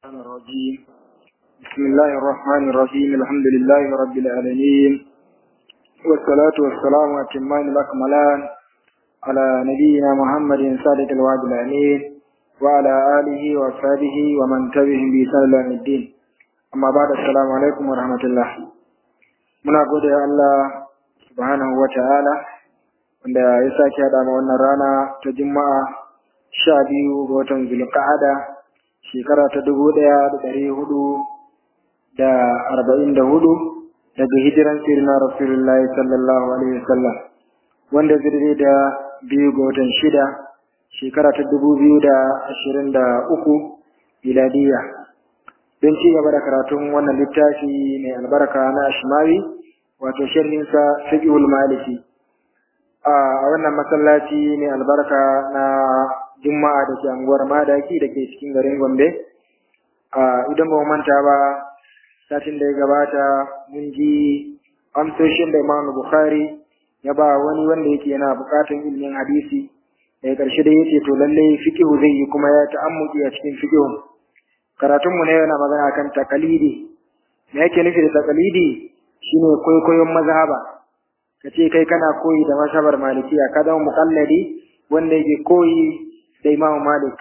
الرحمن الرجيم بسم الله الرحمن الرحيم الحمد لله رب العالمين والصلاة والسلام أتمان الأكملان على نبينا محمد صادق الوعد الأمين وعلى آله وأصحابه ومن تبعهم بإحسان إلى يوم الدين أما بعد السلام عليكم ورحمة الله muna gode Allah subhanahu wa ta'ala wanda ya sake haɗa ma wannan rana ta juma'a sha biyu ga watan zulqa'ada shekara ta dubu ɗaya da ɗari hudu da arba'in da hudu daga hijiran sirna rasulullahi sallallahu alaihi wasallam wanda zirbe da biyu ga watan shida shekara ta dubu biyu da ashirin da uku miladiya don ci gaba da karatun wannan littafi mai albarka na ashmawi wato sharhinsa fiqhul maliki a wannan masallaci mai albarka na juma'a da ke anguwar madaki da ke cikin garin gombe idan ba manta ba satin da ya gabata mun ji amsoshin da imam bukhari ya ba wani wanda yake yana bukatan ilimin hadisi daga ƙarshe da yace to lalle fiqhu zai yi kuma ya ta'ammuki a cikin fiqhu karatun mu ne yana magana kan takalidi me yake nufi da takalidi shine kwaikwayon mazhaba kace kai kana koyi da mazhabar malikiya ka zama muqallidi wanda yake koyi da Imam Malik.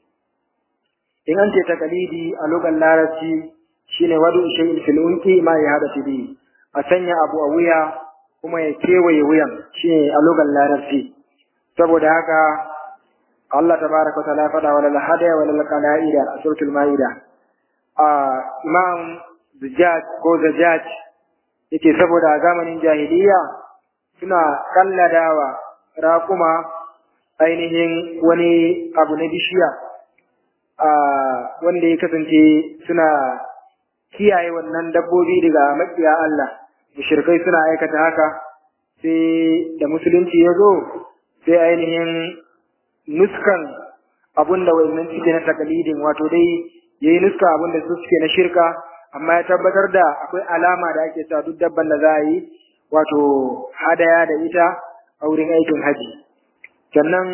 In an ce takalidi a lugar larabci shine wadu shay'in fil unqi ma ya hada bi a sanya abu a wuya kuma ya kewaye wuyan shine a lugar larabci. Saboda haka Allah tabaraka wa ta'ala fada wala hada wala qala'ida a suratul maida. A Imam Zujaj ko Zajaj yake saboda a zamanin jahiliya suna kalladawa raƙuma ainihin wani abu na bishiya a wanda ya kasance suna kiyaye wannan dabbobi daga makiya Allah mushrikai suna aikata haka sai da musulunci ya zo sai ainihin nuskan abun da wannan suke na takalidin wato dai yayi nuska abun da su suke na shirka amma ya tabbatar da akwai alama da ake sa duk dabban da za a yi wato hadaya da ita a wurin aikin haji sannan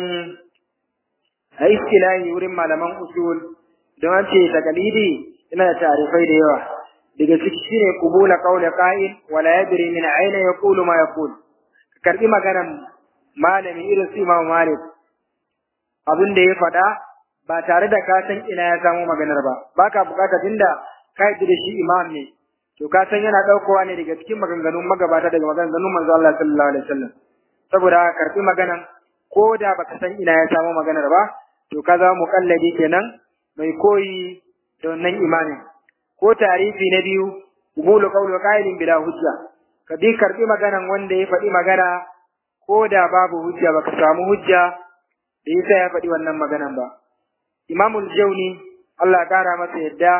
a iskilahi wurin malaman usul don an ce takalidi yana da tarifai da yawa daga ciki shine qubula qawli qa'il wala yadri min ayna yaqulu ma yaqul karbi maganan malami irin su Imam Malik abin da ya faɗa ba tare da ka san ina ya samu maganar ba baka bukata tunda ka yi da shi imam ne to ka san yana daukowa ne daga cikin maganganun magabata daga maganganun manzo Allah sallallahu alaihi wasallam saboda karbi maganan ko da baka san ina ya samu maganar ba to ka zama muƙalladi kenan mai koyi da wannan imanin ko tarifi na biyu qubulu qawli qailin bila hujja ka bi karbi maganan wanda ya faɗi magana ko da babu hujja baka samu hujja da yasa ya faɗi wannan maganan ba imamul jauni Allah ya kara masa yadda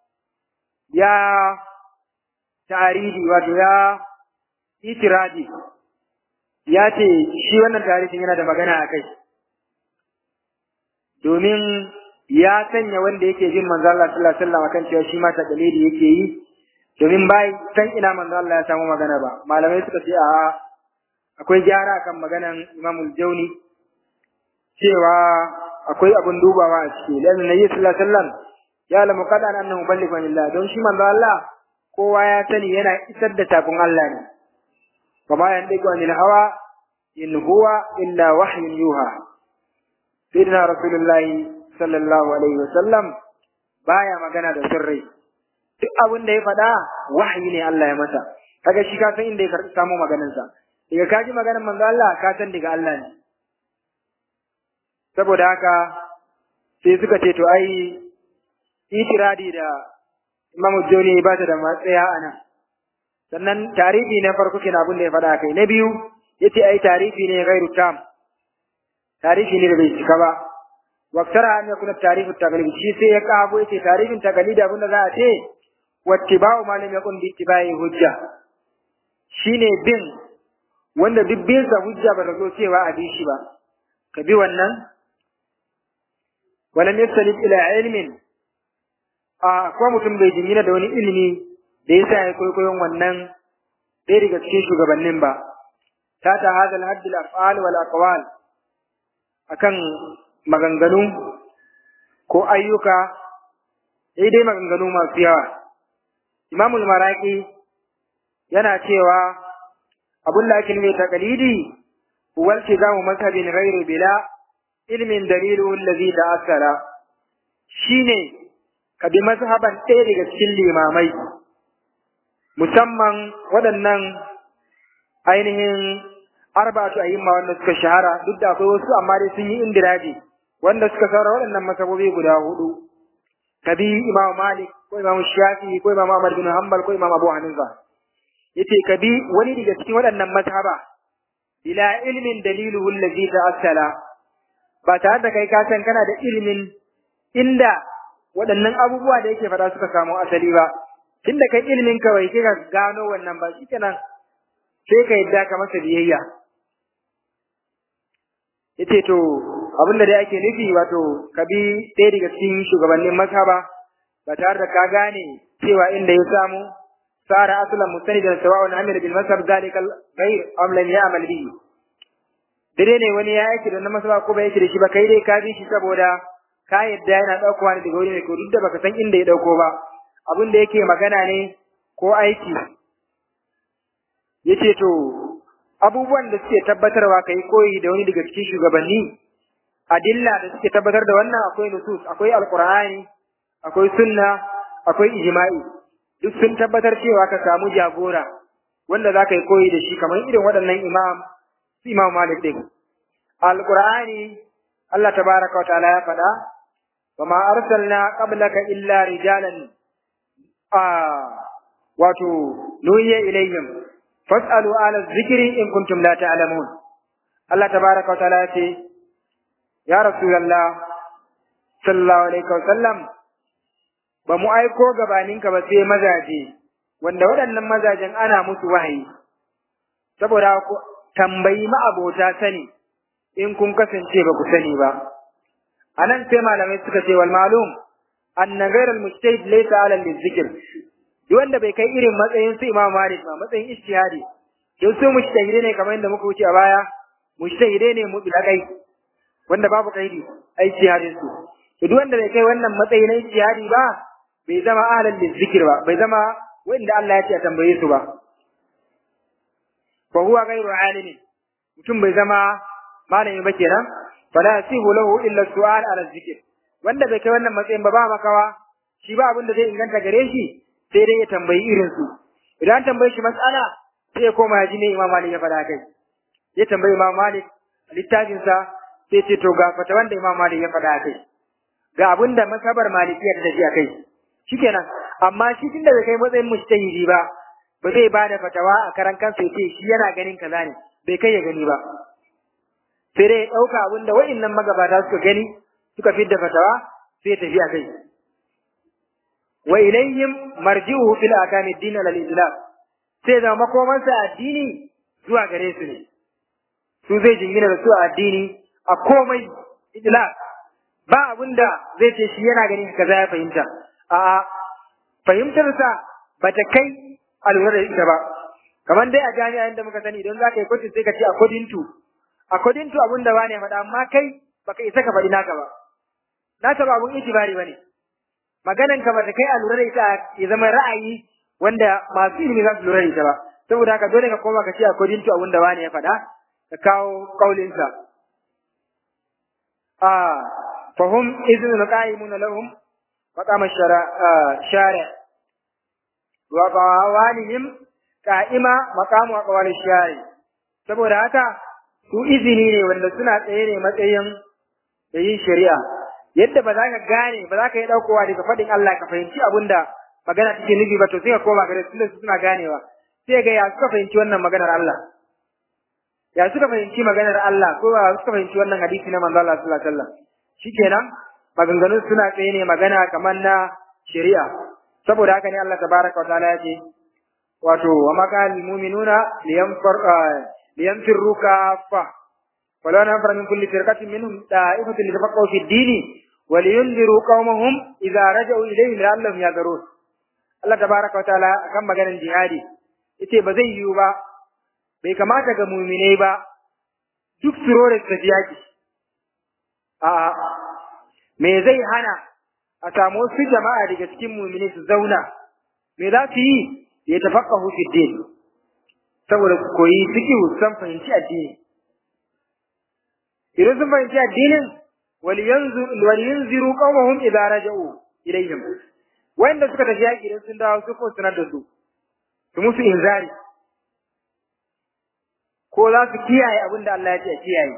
ya tarihi wato ya itiradi ya ce shi wannan tarihin yana da magana a kai domin ya sanya wanda yake jin manzo Allah sallallahu alaihi wasallam akan cewa shi ma taqlidi yake yi domin bai san ina manzo Allah ya samu magana ba malamai suka ce a akwai gyara kan maganan Imam Jauni cewa akwai abun dubawa a ciki lalle nabi sallallahu alaihi wasallam ya lamu kada annahu ballighan lillah don shi manzo Allah kowa ya sani yana isar da takun Allah ne kama yan digo anil hawa in huwa illa wahyun yuha sayyidina rasulullahi sallallahu alaihi wasallam baya magana da sirri duk abin da ya faɗa wahayi ne Allah ya masa kaga shi ka san inda ya karɓi samu maganar sa daga kaji maganar manzo Allah ka san daga Allah ne saboda haka sai suka ce to ai itiradi da Imam Joni ba ta da matsaya a nan sannan tarihi na farko kina abin da ya faɗa kai na biyu yace ai tarihi ne gairu tam tarihi ne da bai cika ba waktara an yakuna tarihi taglib shi sai ya kago yace tarihin taglid abin da za a ce wattiba'u ma lam yakun bi ittiba'i hujja shine bin wanda duk bin sa hujja ba ta zo cewa a bi shi ba ka bi wannan walam yasalib ila ilmin a ko mutum bai jingina da wani ilimi da yasa ya kwaikwayon wannan ɗaya daga cikin shugabannin ba ta ta hadal haddil af'al wal aqwal akan maganganu ko ayyuka sai dai maganganu masu yawa imamul maraki yana cewa abun da ake nufi taqlidi huwa iltizamu mazhabin ghairu bila ilmin dalilu allazi ta'assara shine ka bi mazhaban ɗaya daga cikin limamai musamman waɗannan ainihin arba'atu ayyimma wanda suka shahara duk da akwai wasu amma dai sun yi indiraji wanda suka saura waɗannan masabobi guda hudu kabi imam malik ko imam shafi ko imam ahmad bin hanbal ko imam abu hanifa yace kabi wani daga cikin waɗannan mazhaba bila ilmin daliluhu allazi ta'assala ba tare da kai ka san kana da ilimin inda waɗannan abubuwa da yake faɗa suka samu asali ba tunda kai ilimin kawai kika gano wannan ba shikenan sai ka yadda ka masa biyayya yace to abin da dai ake nufi wato ka bi ɗaya daga cikin shugabannin mazhaba ba tare da ka gane cewa inda ya samu sara aslan mustanidan sawa'un amila bil mazhab zalika ghayr am lam ya'mal bihi dare ne wani ya aiki da na mazhaba ko bai aiki da shi ba kai dai ka bi shi saboda ka yadda yana daukowa ne daga wuri ne ko duk da baka san inda ya dauko ba abin da yake magana ne ko aiki yace to abubuwan da suke tabbatarwa kai koyi da wani daga cikin shugabanni adilla da suke tabbatar da wannan akwai nusus akwai alqur'ani akwai sunna akwai ijma'i duk sun tabbatar cewa ka samu jagora wanda za ka yi koyi da shi kamar irin waɗannan imam su imam malik din alqur'ani Allah tabaraka wa ta'ala ya faɗa wa ma arsalna qablaka illa rijalan a wato nuhiya ilayhim fas'alu ala zikri in kuntum la ta'lamun Allah tabaraka wa ta'ala ya ce ya rasulullah sallallahu alaihi wa sallam ba mu aiko gabaninka ba sai mazaje wanda waɗannan mazajen ana musu wahayi saboda ku tambayi ma'abota sani in kun kasance ba ku sani ba anan sai malamai suka ce wal malum anna ghayr al mujtahid laysa ala al zikr duk wanda bai kai irin matsayin su imam malik ba matsayin ijtihadi to su mujtahide ne kamar yadda muka wuce a baya mujtahide ne mutlaqai wanda babu kaidi ai ijtihadin su to duk wanda bai kai wannan matsayi na ijtihadi ba bai zama ahlal lizikir ba bai zama wanda Allah ya ce a tambaye su ba fa huwa ghayru alimi mutum bai zama malami ba kenan fala yasihu lahu illa su'al ala zikir wanda bai kai wannan matsayin ba ba makawa shi ba abin da zai inganta gare shi sai dai ya tambayi irin su idan tambaye shi mas'ala sai ya koma ya ji ne Imam Malik ya faɗa kai ya tambayi Imam Malik littafin sa sai ce to ga fata wanda Imam Malik ya faɗa kai ga abin da masabar malikiyar da shi a kai shikenan amma shi tunda bai kai matsayin mujtahidi ba ba zai ba da fatawa a karan kansa ya ce shi yana ganin kaza ne bai kai ya gani ba sai dai ya ɗauka abin da wa'innan magabata suka gani suka fidda fatawa sai ya tafi a kai wa ilayhim marji'uhu fil akami ad-din lil islam sai da makomansa addini zuwa gare su ne su zai jingina da su a addini a komai islam ba abin da zai ce shi yana ganin kaza ya fahimta a'a fahimtarsa ba ta kai a lura da ita ba kamar dai a jami'a inda muka sani idan za ka yi kwatin sai ka ce according to according to abin da ba ne faɗa amma kai baka isa ka faɗi naka ba naka ba abun itibari ba ne maganan ka ba ta kai a lura da ita ya zama ra'ayi wanda masu ilimi za su lura da ita ba saboda haka dole ka koma ka ce according to abin da ba ne ya faɗa ka kawo kaulinsa a fahim izinin qa'imun lahum مقام الشارع وقوالهم قائمة مقام أقوال الشارع saboda haka su izini ne wanda suna tsaye ne matsayin da yin shari'a yadda ba za ka gane ba za ka yi ɗaukowa daga faɗin Allah ka fahimci abin da magana take nufi ba to sai ka koma gare su su suna ganewa sai ga ya suka fahimci wannan maganar Allah ya suka fahimci maganar Allah ko ya suka fahimci wannan hadisi na manzo Allah sallallahu alaihi wasallam shikenan maganganun suna tsaye ne magana kamar na shari'a saboda haka ne Allah tabaraka wa ta'ala ya ce wato wa maqal mu'minuna liyanfar liyanfiru kaffa wala nafar min kulli firqatin minhum da'ifatun litafaqahu fi ad-din wa liyunziru qaumahum idza raja'u ilayhim la'allahum yadharun Allah tabaraka wa ta'ala kan maganar jihadi yace ba zai yiwu ba bai kamata ga mu'minai ba duk surore su tafi yaki a'a me zai hana a samu wasu jama'a daga cikin mu'mini su zauna me za su yi ya tafaqahu fi din saboda su koyi fiqh san fahimci addini idan sun fahimci addinin waliyanziru qawmahum idza raja'u ilayhim wanda suka tafi yaki idan sun dawo su ko sanar da su su musu inzari ko za su kiyaye abin da Allah ya ce kiyaye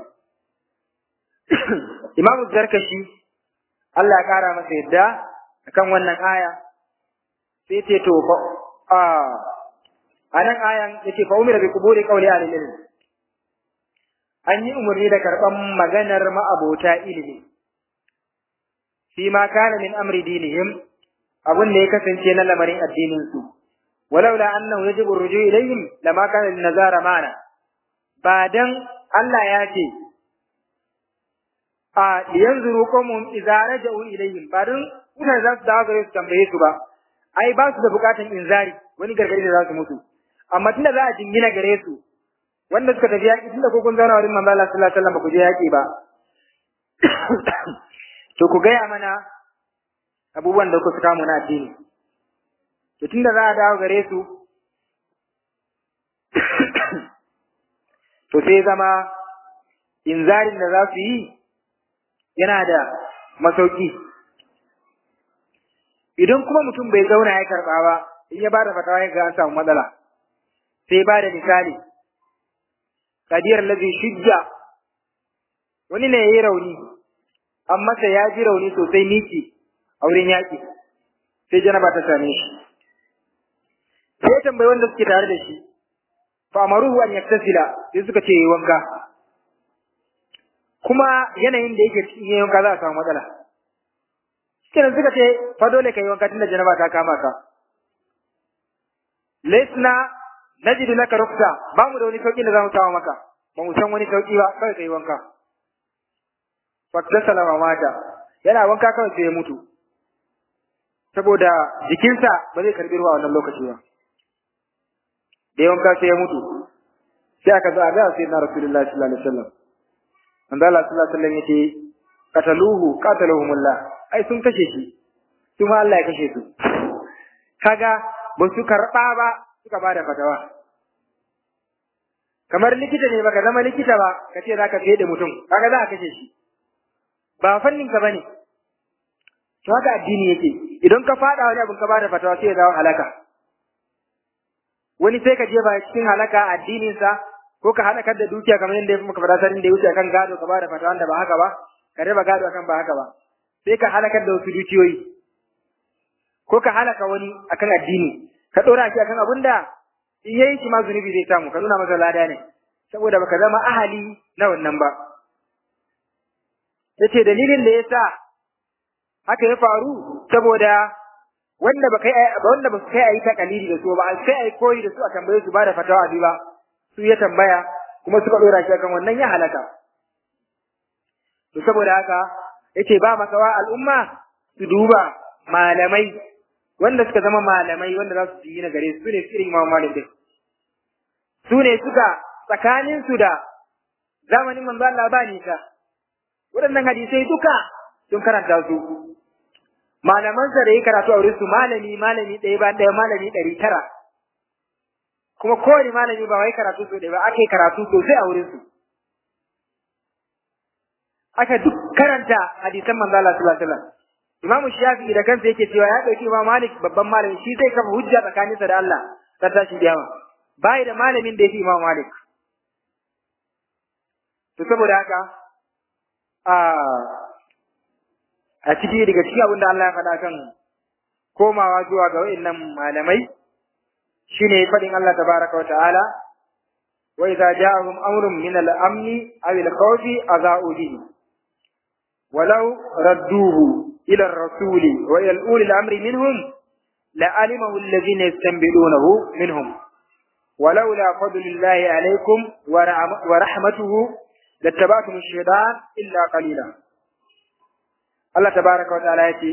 Imamu Zarkashi Allah ya kara masa yadda akan wannan aya sai ce to a anan ayan yace fa umira bi quburi qawli ahli ilm an yi umarni da karban maganar ma'abota ilimi fi ma kana min amri dinihim abun da ya kasance na lamarin addinin su walaula annahu yajibu ruju ilayhim lama kana lin nazara mana ba dan Allah ya ce a yanzuru qawmun idza raja'u ilayhim ba dan mutane za su dawo gare su tambaye su ba ai ba su da bukatan inzari wani gargadi da za su mutu amma tunda za a jingina gare su wanda suka tafi yaƙi tunda ko kun zauna wurin manzo Allah sallallahu alaihi wasallam ba ku je yaƙi ba to ku gaya mana abubuwan da kuka samu na addini to tunda za a dawo gare su to sai zama inzarin da za su yi yana da masauki idan kuma mutum bai zauna ya karɓa ba in ya bada fatawa ya ga an samu matsala sai ba da misali kadiyar lazi shujja wani ne ya yi rauni an masa ya ji rauni sosai miki a wurin yaƙi sai janaba ta same shi sai ya tambayi wanda suke tare da shi fa amaruhu an yaktasila sai suka ce yi wanka kuma yanayin da yake cikin yayin wanka za a samu matsala kenan suka ce fa dole ka yi wanka tunda janaba ta kama ka lesna najidu laka ruksa ba mu da wani sauki da zamu samu maka ba mu san wani sauki ba kai kai wanka fakta salama mata yana wanka kawai sai ya mutu saboda jikinsa ba zai karbi ruwa wannan lokaci ba da ya wanka sai ya mutu sai aka zo a ga sai na rasulullahi sallallahu alaihi wasallam manzo Allah sallallahu alaihi wasallam yace qataluhu qataluhumullah ai sun kashe shi kuma Allah ya kashe su kaga ba su karɓa ba suka ba da fatawa kamar likita ne baka zama likita ba ka ce zaka fiye da mutum kaga za a kashe shi ba fannin ka bane to haka addini yake idan ka fada wani abin ka ba da fatawa sai ya dawo halaka wani sai ka je ba cikin halaka addinin sa ko ka halakar da dukiya kamar yadda muka faɗa sanin da ya wuce akan gado ka ba da fatawa da ba haka ba ka raba gado akan ba haka ba sai ka halakar da wasu dukiyoyi ko ka halaka wani akan addini ka dora shi akan abin da in yayi shi ma zunubi zai samu ka nuna masa lada ne saboda baka zama ahali na wannan ba yace dalilin da yasa haka ya faru saboda wanda ba kai wanda ba su kai ayi takalidi da su ba sai ayi koyi da su a tambaye su ba da fatawa abi ba su ya tambaya kuma suka dora shi akan wannan ya halaka to saboda haka yace ba makawa al'umma su duba malamai wanda suka zama malamai wanda za su yi na gare su ne irin Imam Malik din su ne suka tsakanin su da zamanin manzo Allah ba nisa waɗannan hadisai duka sun karanta su malaman sa da yi karatu a wurin su malami malami ɗaya ba ɗaya malami ɗari tara kuma kowane malami ba wai karatu so ɗaya ba aka yi karatu sosai a wurin su aka duk karanta hadisan manzo Allah sallallahu alaihi wasallam Imam Shafi'i da kansa yake cewa ya dauki Imam Malik babban malami shi zai kafa hujja tsakaninsa da Allah ta tashi kiyama bai da malamin da yake Imam Malik to saboda haka a a ciki daga cikin abin da Allah ya faɗa kan komawa zuwa ga wayannan malamai shine faɗin Allah tabaraka wa ta'ala wa idza ja'ahum amrun min al-amni aw al-khawfi adha'u bihi ولو ردوه إلى الرسول وإلى أولي الأمر منهم لعلمه الذين يستنبئونه منهم ولولا فضل الله عليكم ورحمته لاتبعتم الشيطان إلا قليلا الله تبارك وتعالى يتي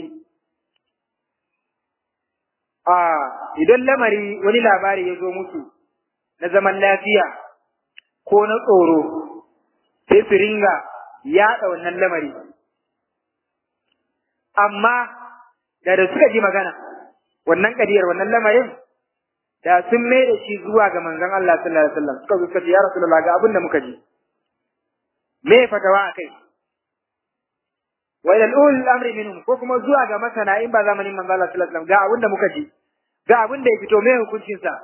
آه idan lamari wani labari ya zo musu na zaman lafiya ko na tsoro sai su ringa yaɗa wannan lamari amma da da suka ji magana wannan kadiyar wannan lamarin da sun mai da shi zuwa ga manzon Allah sallallahu alaihi wasallam suka zo suka ce ya rasulullah ga abin da muka ji me fatawa akai wa ila ulul amri minhum ko kuma zuwa ga masana in ba zamanin manzon Allah sallallahu alaihi wasallam ga abin da muka ji ga abin da ya fito me hukuncin sa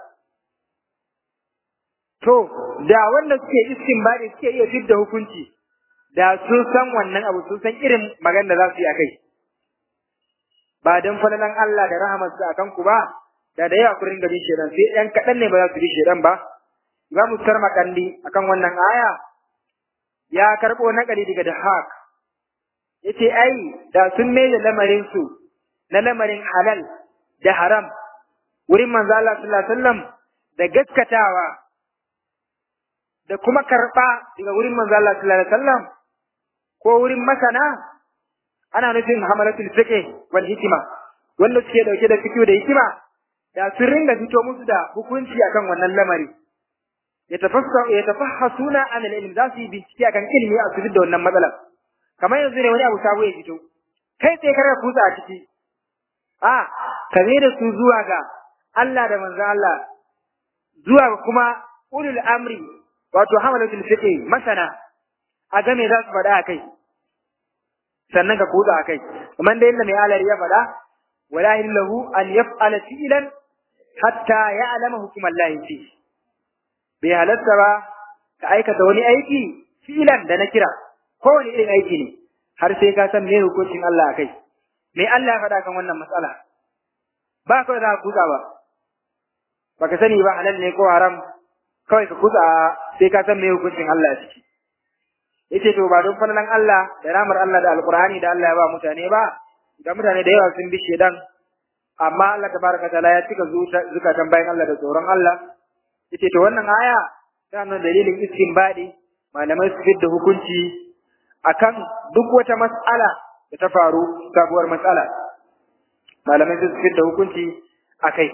to da wanda suke istinbadi suke iya fidda hukunci da sun san wannan abu sun san irin magana da za su yi akai ba dan falalan Allah da rahamarsa akan ku ba da da yawa kurin gabin shedan sai ɗan kaɗan ne ba za su bi shedan ba za mu sarma kandi akan wannan aya ya karɓo naƙali daga da hak yace ai da sun mai da lamarin su na lamarin halal da haram wurin manzo Allah sallallahu alaihi wasallam da gaskatawa da kuma karɓa daga wurin manzo Allah sallallahu alaihi wasallam ko wurin masana ana nufin hamalatul fiqh wal hikima wanda suke dauke da fiqh da hikima da sun ringa fito musu da hukunci akan wannan lamari ya tafassa ya tafahasuna an al-ilm za su yi bincike akan ilimi a su da wannan matsalar kamar yanzu ne wani abu sabo ya fito kai sai ka kutsa a ciki a ka da su zuwa ga Allah da manzo Allah zuwa ga kuma ulul amri wato hamalatul fiqh masana a game za su faɗa a kai sannan ka kutsa a kai kamar da yadda mai alari ya faɗa wala lahu an yaf'ala fi'lan hatta ya'lama hukum Allah fi bai halatta ba ka aikata wani aiki fi'lan da na kira ko wani irin aiki ne har sai ka san me hukuncin Allah a kai me Allah ya faɗa kan wannan matsala ba kawai za ka kutsa ba baka sani ba halal ne ko haram kawai ka kutsa sai ka san me hukuncin Allah a ciki yace to ba don falalan Allah da ramar Allah da alqur'ani da Allah ya ba mutane ba da mutane da yawa sun bi shedan amma Allah tabaraka taala ya cika zukatan bayan Allah da tsoron Allah yace to wannan aya ta nuna dalilin istinbadi malamai su fidda hukunci akan duk wata mas'ala da ta faru sabuwar mas'ala malamai su fidda hukunci akai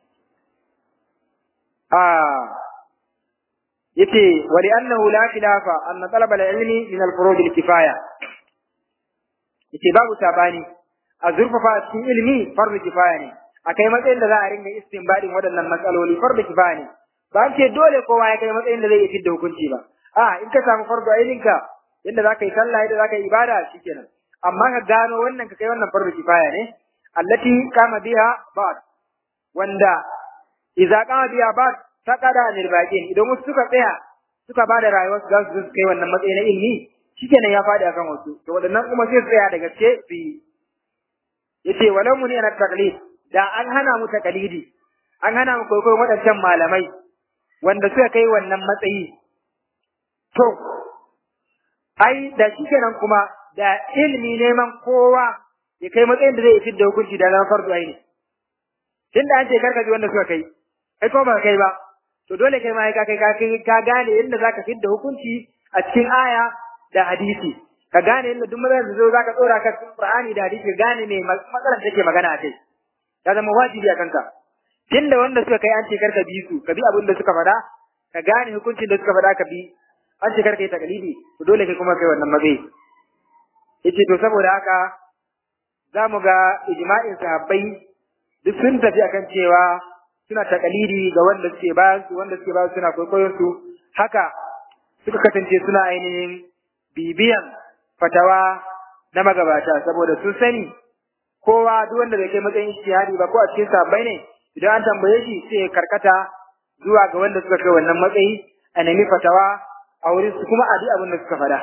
ah yace wali annahu la khilafa anna talab al-ilmi min al-furud al-kifaya yace babu sabani a zurfafa cikin ilmi fardu kifaya ne akai matsayin da za a ringa istinbadin waɗannan matsaloli fardu kifaya ne ba ce dole kowa ya kai matsayin da zai yi fidda hukunci ba a in ka samu fardu ailinka yadda za ka yi sallah yadda za ka yi ibada shikenan amma ka gano wannan ka kai wannan fardu kifaya ne allati kama biha ba'd wanda idza kama biha ba'd faqada anil baqin idan wasu suka tsaya suka ba da rayuwar su za su kai wannan matsayi na ilimi shikenan ya fadi akan wasu to wadannan kuma sai su tsaya da gaske su yi yace walau muni ana taqlid da an hana mu taqlidi an hana mu kwaikwayon waɗancan malamai wanda suka kai wannan matsayi to ai da shikenan kuma da ilimi neman kowa ya kai matsayin da zai fidda hukunci da zama fardu aini tunda an ce karka ji wanda suka kai kai ko ba kai ba to dole kai ma ka kai ka kai ka gane yadda zaka fidda hukunci a cikin aya da hadisi ka gane yadda duk matsalar da zo zaka tsora ka cikin Qur'ani da hadisi gane me matsalar take magana a kai ya zama wajibi a kanka tunda wanda suka kai an ce karka bi su ka bi abin da suka faɗa ka gane hukuncin da suka faɗa ka bi an ce karka yi takalidi to dole kai kuma kai wannan matsayi yace to saboda haka za mu ga ijma'in sahabbai duk sun tafi akan cewa suna takalidi ga wanda suke bayan su wanda suke bayan suna kwaikwayon su haka suka kasance suna ainihin bibiyan fatawa na magabata saboda sun sani kowa duk wanda bai kai matsayin ijtihadi ba ko a cikin sabbai ne idan an tambaye shi sai ya karkata zuwa ga wanda suka kai wannan matsayi a nemi fatawa a wurin su kuma a bi abin da suka faɗa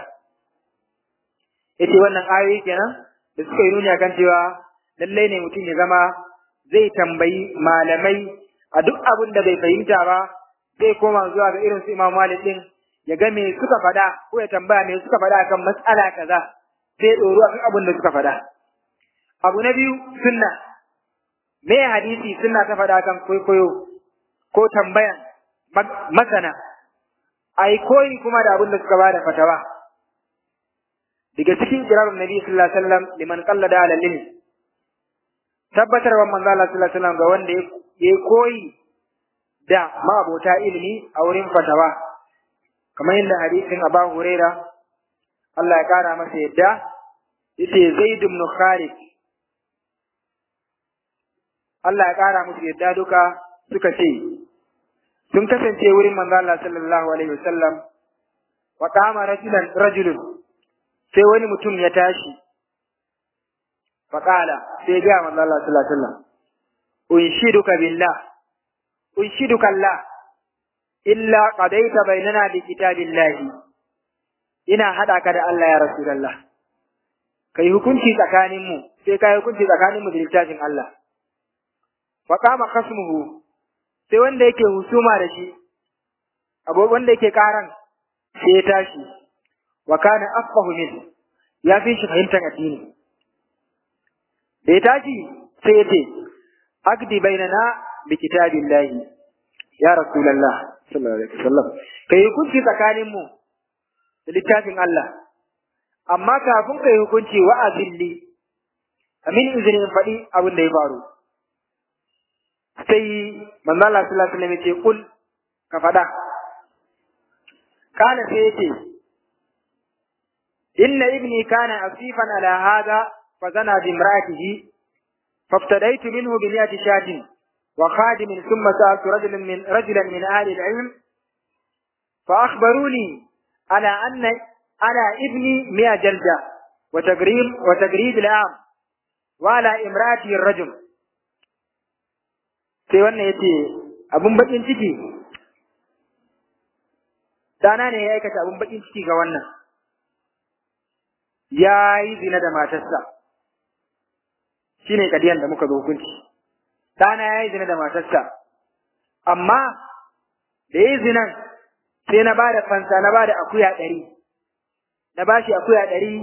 yace wannan ayoyi kenan da suka yi nuni akan cewa lallai ne mutum ya zama zai tambayi malamai a duk abin da bai fahimta ba zai koma zuwa ga irin su Imam Malik din ya ga me suka faɗa ko ya tambaya me suka faɗa akan mas'ala kaza sai ya ɗoro akan abin da suka faɗa abu na biyu sunna me hadisi sunna ta faɗa kan kwaikwayo ko tambayan masana ai koyi kuma da abin da suka bada fatawa daga cikin kirarun nabi sallallahu alaihi wasallam liman qallada ala ilmi tabbatarwa manzo Allah sallallahu alaihi wasallam ga wanda ya koyi da mabota ilimi a wurin fatawa kamar yadda hadisin Abu Huraira Allah ya kara masa yadda yace Zaid ibn Khalid Allah ya ƙara musu yadda duka suka ce sun kasance wurin manzo Allah sallallahu alaihi wasallam wa qama rajulan rajulun sai wani mutum ya tashi fa qala sai ga manzo Allah sallallahu alaihi wasallam unshiduka billah unshiduka Allah illa qadaita bainana bi kitabillahi ina hada ka da Allah ya rasulullah kai hukunci tsakaninmu sai kai hukunci tsakaninmu da littafin Allah fa qama khasmuhu sai wanda yake husuma da shi abu wanda yake karan sai ya tashi wa kana afqahu min ya fi shi fahimtar addini da ya tashi sai ya ce agdi bainana bi kitabillahi ya rasulullah sallallahu alaihi wasallam kai hukunci tsakanin mu da littafin Allah amma kafin kai hukunci wa'azilli amin izinin faɗi abin da ya faru sai manzo Allah sallallahu alaihi wasallam ya ce kul ka faɗa kana sai yace inna ibni kana asifan ala hada fa zana bi imra'atihi faftadaitu minhu bi mi'ati shatin wa khadim thumma sa'altu rajulan min rajulan min ahli al-ilm fa akhbaruni ala anna ala ibni mi'a jalda wa tagrib wa tagrib al-am wa ala imra'ati ar-rajul sai wannan yace abun bakin ciki dana ne ya aikata abun bakin ciki ga wannan ya yi zina da matarsa shine kadiyan da muka zo hukunci dana ya yi zina da matarsa amma da ya yi zinan sai na ba da fansa na ba da akuya ɗari na ba shi akuya ɗari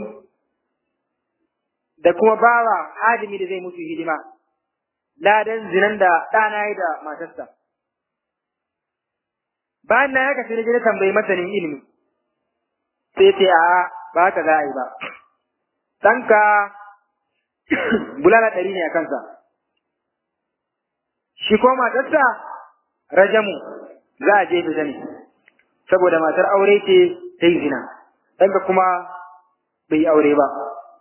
da kuma bawa hadimi da zai musu hidima ladan zinan da ɗana ya yi da matarsa bayan na haka sai na je na tambayi masanin ilimi sai ce a ba haka za a yi ba ɗanka bulala ɗari ne a kansa shi ko matarsa rajamu za a je da ne saboda matar aure ce ta yi zina ɗanka kuma bai yi aure ba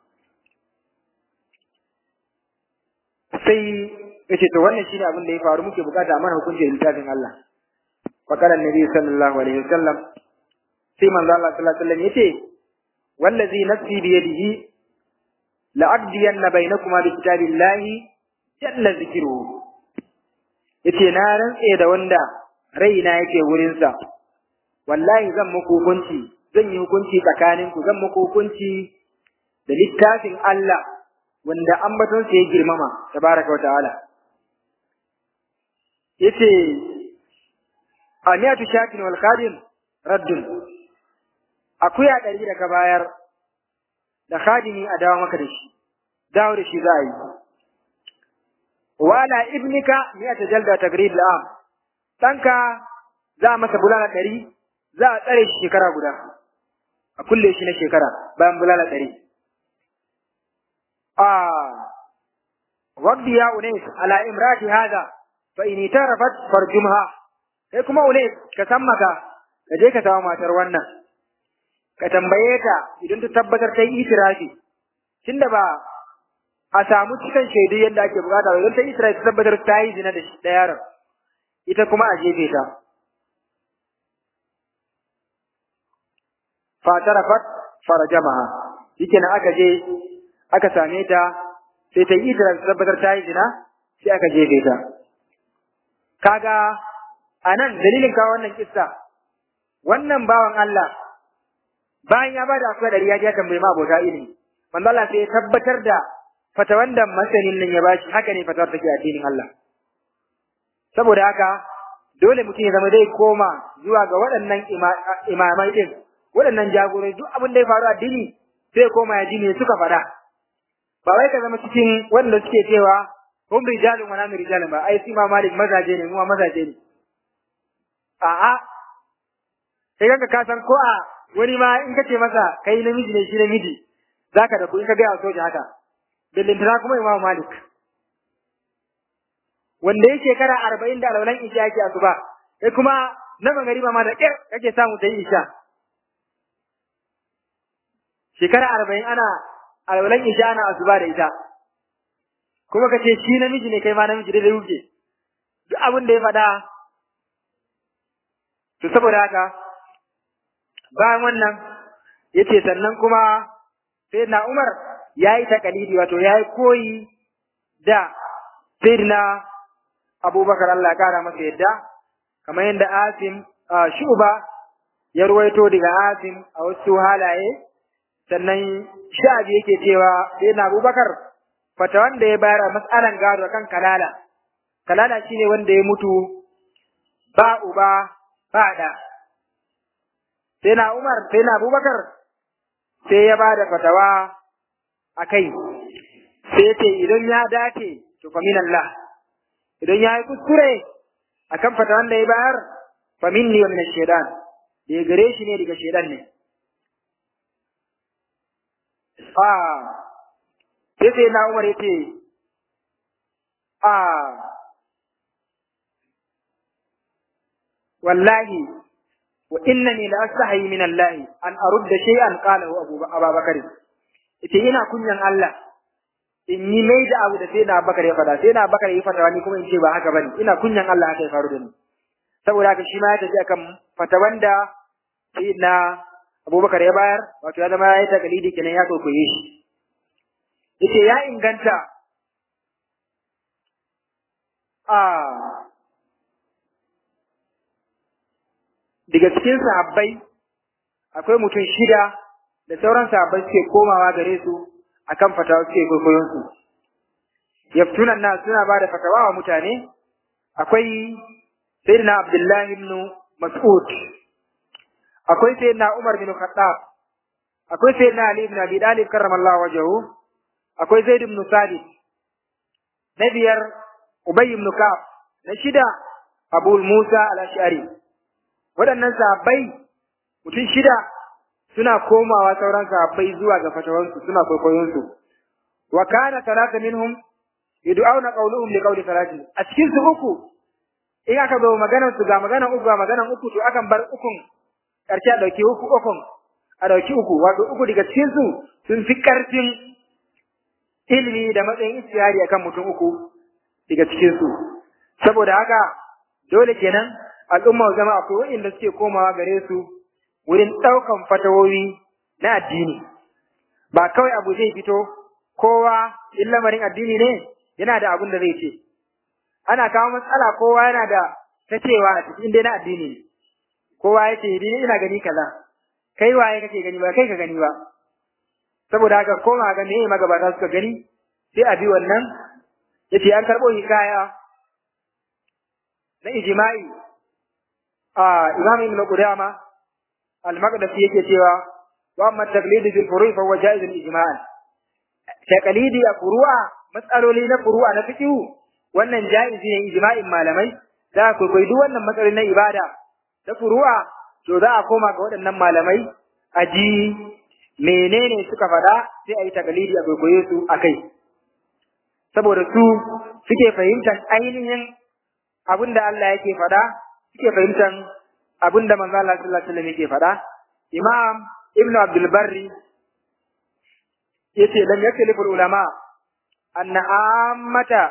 sai ya ce to wannan shine abin da ya faru muke bukata a mana hukunci da littafin Allah فقال النبي صلى الله عليه وسلم في من الله صلى الله عليه وسلم يتي والذي نفسي بيده لأقضين بينكما بكتاب الله جل ذكره yace na rantse da wanda raina yake wurinsa wallahi zan muku hukunci zan yi hukunci tsakaninku zan muku hukunci da littafin Allah wanda ambatonsa ya girmama tabaraka wa ta'ala yace amiyatu shakin wal khadim raddun akuya ɗari da ka bayar da khadimi a dawo maka da shi dawo da shi za a yi wala ibnika miyata jalda tagrib la'am ɗanka za a masa bulala ɗari za a tsare shi shekara guda a kulle shi na shekara bayan bulala ɗari a waqdi ya unais ala imrati hada fa in tarafat farjumha sai kuma ule ka san maka ka je ka samu matar wannan ka tambaye ta idan ta tabbatar ta yi itirafi tunda ba a samu cikin shaidu yadda ake bukata ba idan ta yi itirafi ta tabbatar ta yi zina da da yaron ita kuma a jefe ta fatarafat farajamaha yake na aka je aka same ta sai ta yi itirafi ta tabbatar ta yi zina sai aka jefe ta kaga a nan dalilin kawo wannan kissa wannan bawan Allah bayan ya bada akwai dari ya je tambayi ma abota ilimi manzo Allah sai ya tabbatar da fatawan da masanin nan ya bashi haka ne fatawar take a addinin Allah saboda haka dole mutum ya zama zai koma zuwa ga waɗannan imamai din waɗannan jagorori duk abin da ya faru a addini sai koma ya ji me suka faɗa ba wai ka zama cikin wanda suke cewa hum rijalun wa nanu rijalun ba ai su ma malik mazaje ne mu ma mazaje ne a'a sai kanka ka san ko a wani ma in kace masa kai namiji ne shi namiji zaka da ku in ka ga soja haka billintana kuma imam malik wanda ya shekara arba'in da alwalan isha yake asuba kai kuma na magariba ma da ƙyar kake samu ta yi isha shekara arba'in ana alwalan isha ana asuba da ita kuma ka ce shi namiji ne kai ma namiji da wuce duk abin da ya faɗa to saboda haka bayan wannan yace sannan kuma sai na Umar ya yi takalidi wato ya yi koyi da sayyidina Abubakar Allah kara masa yadda kamar yadda Asim Shuba ya ruwaito daga Asim a wasu halaye sannan sha'abi yake cewa sayyidina Abubakar fata wanda ya bayar a matsalan gado kan kalala kalala shine wanda ya mutu ba uba ba da sai na Umar sai na Abubakar sai ya bada fatawa a kai sai ce idan ya dace to fa min Allah idan ya yi kuskure akan fatawan da ya bayar fa minni wa min shaitan da ya gare shi ne daga shaitan ne a sai sai na Umar yace a wallahi wa innani la astahi min Allah an arudda shay'an qalahu Abu Abubakar yace ina kunyan Allah in yi mai da abu da sai na Abubakar ya fada sai na Abubakar ya fata ni kuma in ce ba haka bane ina kunyan Allah haka ya faru da ni saboda haka shi ma ya tafi akan fatawan da sai na Abubakar ya bayar wato ya zama ya yi takalidi kenan ya kokoye shi yace ya inganta a daga cikin sahabbai akwai mutum shida da sauran sahabbai suke komawa gare su akan fatawa suke kwaikwayon su yaftunan na suna ba da fatawa wa mutane akwai sayyidina abdullahi ibn mas'ud akwai sayyidina umar bin khattab akwai sayyidina ali ibn abi talib karramallahu wajhahu akwai zaid ibn sabit na biyar ubay ibn ka'ab na shida abu musa al-ash'ari waɗannan sahabbai mutum shida suna komawa sauran sahabbai zuwa ga fatawansu suna kwaikwayonsu wa kana talata minhum yud'auna qawluhum li qawli salati a cikin su uku in aka zo maganar su ga maganar uku ga maganar uku to akan bar ukun karshe a dauki uku ukun a dauki uku wato uku daga cikin su sun fi karfin ilimi da matsayin istiyari akan mutum uku daga cikin su saboda haka dole kenan al'umma zama akwai waɗanda suke komawa gare su wurin ɗaukan fatawowi na addini ba kawai abu zai fito kowa in lamarin addini ne yana da abin da zai ce ana kawo matsala kowa yana da ta cewa a cikin dai na addini ne kowa ya ce ni ina gani kaza kai waye kake gani ba kai ka gani ba saboda haka koma ga me magabata suka gani sai a bi wannan yace an karɓo hikaya na ijma'i a imam ibn qudama al-maqdisi yake cewa wa amma taqlid bil furu' fa huwa jaiz ijma'an taqlidi a furu'a matsaloli na furu'a na fiqh wannan jaizi ne ijma'in malamai za ku koyi duk wannan matsaloli na ibada da furu'a to za a koma ga waɗannan malamai a ji menene suka faɗa sai a yi taqlidi a kwaikwaye su akai saboda su suke fahimtar ainihin abin da Allah yake faɗa suke fahimtar abin da manzo Allah sallallahu alaihi wasallam yake faɗa Imam Ibn Abdul Barri yace lam yaklifu ulama anna ammata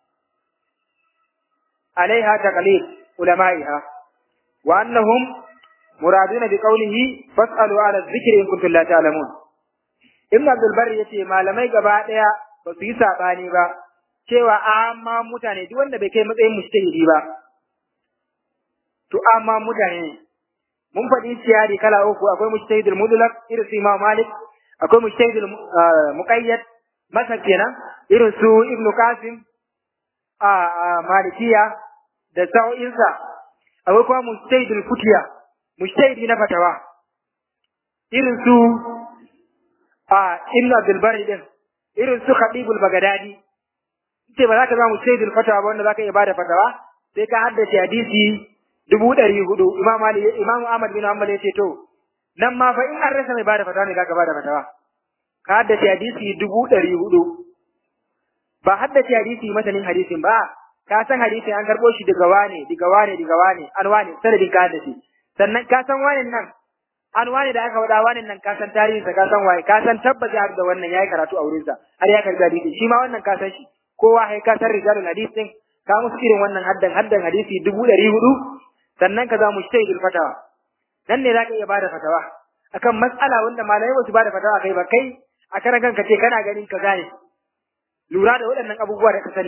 alaiha taqlid ulama'iha wa annahum muraduna bi qawlihi fas'alu ala dhikri in kuntum la ta'lamun Ibn Abdul Barri yace malamai gaba daya ba su yi sabani ba cewa amma mutane duk wanda bai kai matsayin mujtahidi ba to amma mutane mun faɗi tiyari kala uku akwai mujtahidul mudlaq irin su Imam Malik akwai mujtahidul muqayyad masa kenan irin su Ibn Qasim a Malikiya da sa'o'insa akwai kuma mujtahidul futiya mujtahidi na fatawa irin su a Ibn Abdul Bari din irin su Khatibul Baghdadi ce ba za ka zama mujtahidul fatawa ba wanda za ka iya bada fatawa sai ka haddace hadisi dubu ɗari hudu imam ali imam ahmad bin hanbal ya ce to nan ma fa in an rasa mai bada fatawa ne zaka bada fatawa ka haddace hadisi dubu ɗari hudu ba haddace hadisi masanin hadisin ba ka san hadisi an karɓo shi daga wane daga wane daga wane an wane sanadin ka haddace sannan ka san wane nan an wane da aka faɗa wane nan ka san tarihinsa ka san waye ka san tabbata har da wannan yayi karatu a wurinsa har ya karɓi hadisi shi ma wannan ka san shi kowa sai ka san rijalul hadis din ka musu irin wannan haddan haddan hadisi dubu ɗari hudu sannan ka za mu shi fatawa nan ne za ka iya bada fatawa akan matsala wanda malamai ba su bada fatawa kai ba kai a karan kanka ce kana ganin ka gane lura da waɗannan abubuwa da ka sani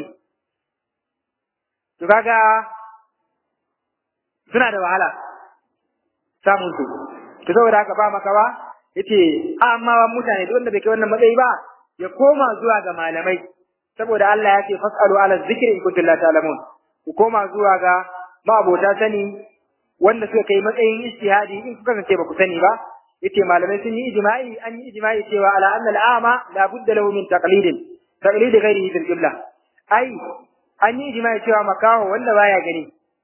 to kaga suna da wahala samun su to saboda haka ba maka ba yace amma mutane duk wanda bai kai wannan matsayi ba ya koma zuwa ga malamai saboda Allah ya ce fasalu ala zikri in kuntum la ta'lamun ku koma zuwa ga ma'abota sani wanda suka kai matsayin ijtihadi in kuka kasance ba ku sani ba yace malamai sun yi ijma'i an yi ijma'i cewa ala anna al'ama la budda lahu min taqlidin taqlid ghairihi fil qibla ai an yi ijma'i cewa makaho wanda baya gani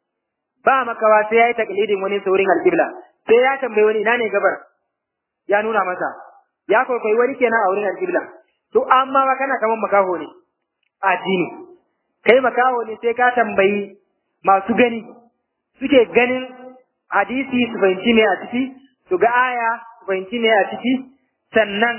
ba makawa sai yayi taqlidin wani saurin al-qibla sai ya tambayi wani ina ne gabar ya nuna masa ya kwaikwayi wani kenan a wurin al-qibla to amma ba kana kaman makaho ne addini kai makaho ne sai ka tambayi masu gani suke ganin hadisi su fahimci me a ciki su ga aya su fahimci me a ciki sannan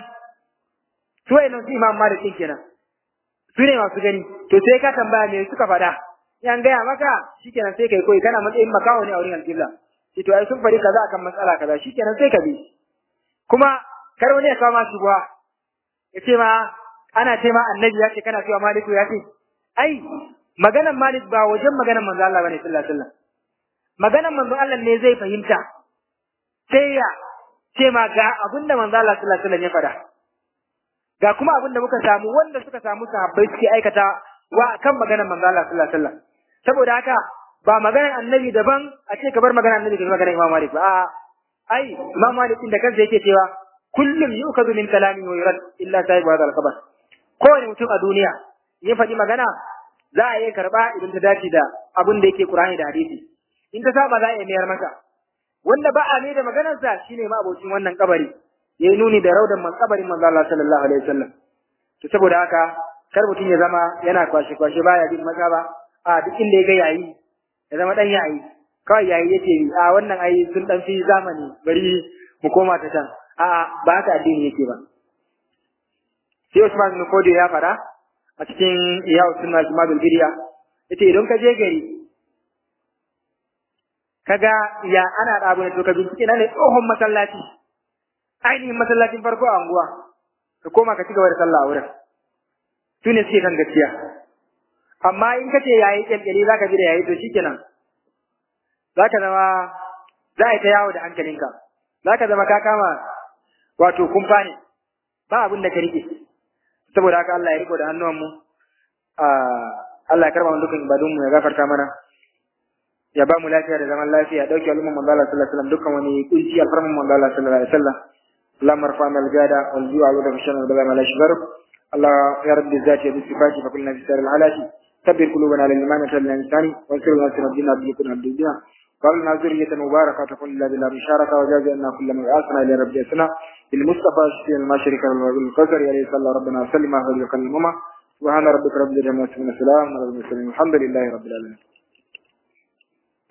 su wayannan su imam malik din kenan su ne masu gani to sai ka tambaya me suka faɗa yan gaya maka shikenan sai kai koyi kana matsayin makaho ne a wurin alƙibla shi to ai sun faɗi kaza akan matsala kaza shikenan sai ka bi kuma kar wani ya kawo ma shubuwa ya ce ma ana ce ma annabi ya ce kana cewa maliku ya ce ai maganan malik ba wajen maganan manzo Allah bane sallallahu alaihi wasallam maganan manzo Allah ne zai fahimta sai ya ce ma ga abinda manzo Allah sallallahu alaihi wasallam ya faɗa ga kuma abinda muka samu wanda suka samu sahabbai suke aikata wa kan maganan manzo Allah sallallahu alaihi wasallam saboda haka ba maganan annabi daban a ce ka bar maganan annabi da maganan Imam Malik ba a ai Imam Malik din da kansa yake cewa kullum yu'khadhu min kalami wa yurad illa sahibu hadha al-khabar kowane mutum a duniya ya faɗi magana za a iya karɓa idan ta dace da abin da yake Qur'ani da hadisi in ta saba za a iya mayar masa wanda ba a mai da maganarsa shine ma abocin wannan kabari ya yi nuni da raudan man kabarin manzo Allah sallallahu alaihi wasallam to saboda haka kar mutum ya zama yana kwashe kwashe baya bin maza ba a duk inda ya ga yayi ya zama dan yayi kawai yayi yake a wannan ai sun dan fi zamani bari mu koma ta can a ba haka addini yake ba sai Usman bin Kodi ya fara a cikin Iyawu Sunna Jumadul Bidiya yace idan ka je gari kaga ya ana da abu ne to ka bincike na ne tsohon masallaci ainihin masallacin farko a unguwa ka koma ka ci gaba da sallah a wurin su ne suke kan gaskiya amma in ka ce yayi kyalkyali za ka bi da yayi to shikenan za ka zama za a yi ta yawo da hankalinka za ka zama ka kama wato kumfa ne ba abin da ka rike saboda haka Allah ya riko da hannuwanmu Allah ya karba mu dukkan ibadunmu ya gafarta mana ya ba mu lafiya da zaman lafiya dauke al'umman manzo Allah sallallahu alaihi wasallam dukkan wani kunci alfarman manzo Allah sallallahu alaihi wasallam اللهم ارفع من الجادة والجوع والغشام والبلاء ما لا يشغل الله يا رب الذات بالصفات فكلنا في سائر الحالات كبر قلوبنا للإيمان وسلنا الإنسان وانصر لنا سر الدين عبد يكون عبد الدين قالنا ذرية مباركة تكون لله بلا مشاركة وجاز أن كل من آسنا إلى رب يسنا بالمصطفى شفيع ما شرك بالقدر يا ريت الله ربنا وسلم على وكلمه سبحان ربك رب العزة عما يصفون السلام على المرسلين الحمد لله رب العالمين